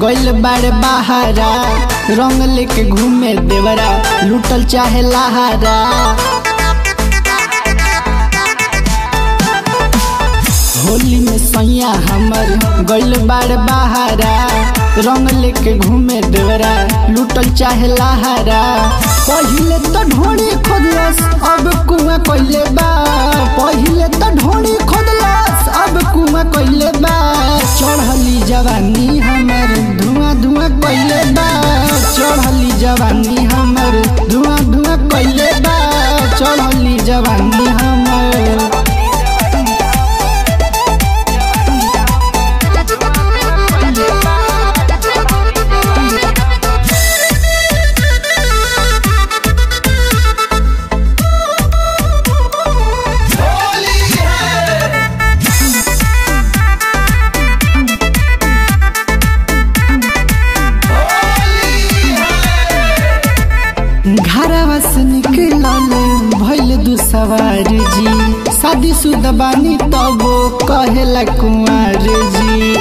गइल बाड़े बहारा रंग लेके घूमे देवरा लूटल चाहे लहारा होली में सैया हमर गइल बाड़े बहारा रंग लेके घूमे देवरा लूटल चाहे लहारा पहिले तो ढोड़ी खोदलस अब कुआं कइले बा पहिले तो ढोड़ी खोदलस अब कुआं कइले बा चढ़ली जवानी हमर धुआं धुआं कइले बा चढ़ली जवानी हमर धुआं धुआं कइले बा चढ़ली जवानी हमर घरवा से निकलल भइल दू सवार जी शादी शुदा बानी तबो कहेला कुंवर जी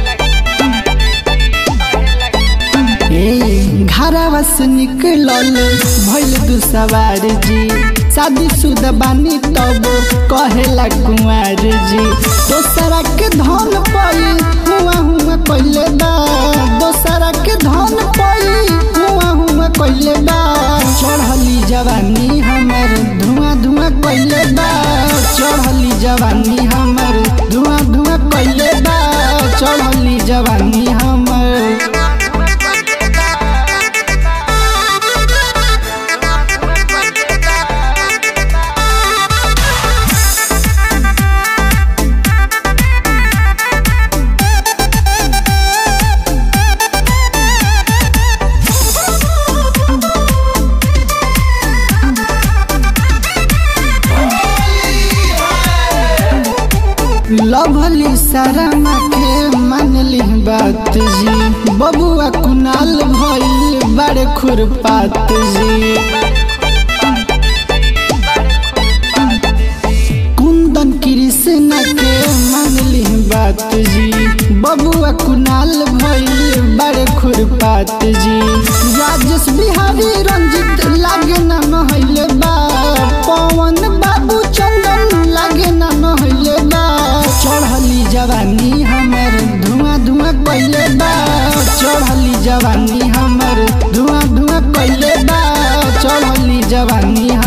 ए घरवा से निकलल भइल दू सवार जी शादी शुदा बानी तबो कहेला कुंवर जी दोसरा के धन पई हुआ हुआ कइले बा दोसरा के धन पई हुआ हुआ कइले बा चढ़ली जवानी हमर धुआं धुआं कइले बा चढ़ली जवानी हमर धुआं धुआं कइले बा चढ़ली जवानी हमर लभली शर्मा के मानली बात जी बबुआ कुनाल भइल बड़े खुरपात जी कुंदन कृष्ण के मानली बात जी बबुआ कुनाल भइल बड़े खुरपात जी राजेश बिहारी रंजित लागे ना नहैले बा पवन बाबू चंदन लागे ना नहैले बा चढ़ली जवानी हमर धुआं धुआं कइले बा चढ़ली जवानी हमर धुआं धुआं कइले बा चढ़ली जवानी